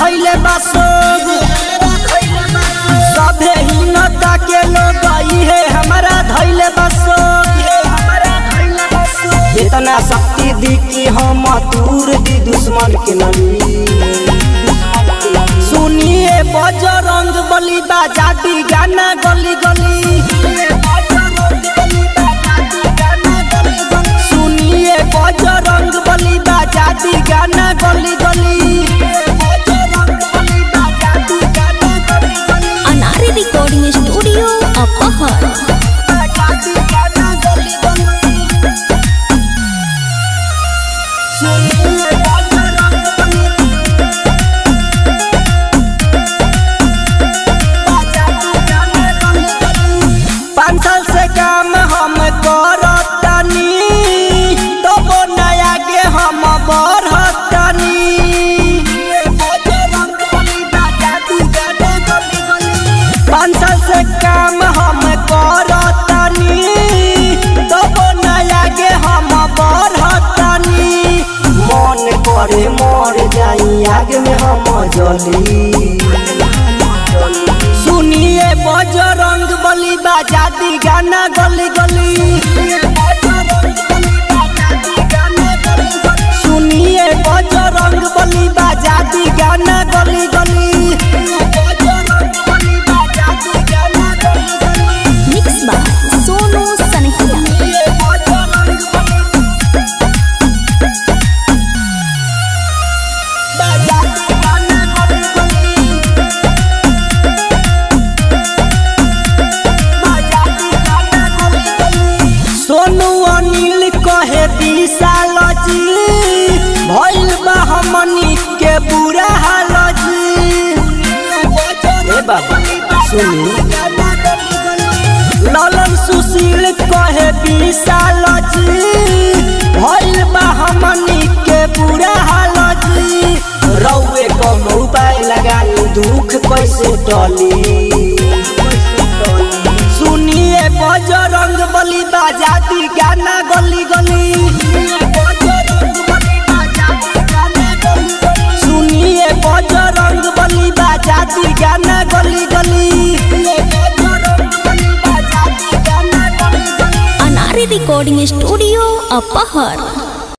धैले बसोग सभे हीनता के लोग इहे हमारा धैले बसोग इतना शक्ति दी कि हम दूर दी दुश्मन के नली सुनिए बजरंग बली बाजाती गाना गली गली सुनिए बजरंग बली बाजाती गाना गली गली अनारी रिकॉर्डिंग स्टूडियो अपहर पाँच साल से काम हम करतनी तब नया के हम बढ़तनी पाँच साल से काम हम करतनी तब नया के हम बढ़तनी मन करे मर जाई आग में हम जली सुनिए बजरंग बली बाजाती गाना गली गली सुनिए बजरंग बली बाजाती गाना गली गली मिक्स बाय सोनू सनहिया सोनू अनिल कहे विशाल जी भइल बा हमनी के बुरा हाल जी ए बाबा सुनी ललन सुशील कहे विशाल जी भइल बा हमनी के बुरा हाल जी रौए कौनो उपाय लगानी दुख कैसे टली सुनिए बजरंग बली बाजाती गाना गली गली सुनिए बजरंग बली बाजाती गाना गली गली अनारी रिकॉर्डिंग स्टूडियो अपहर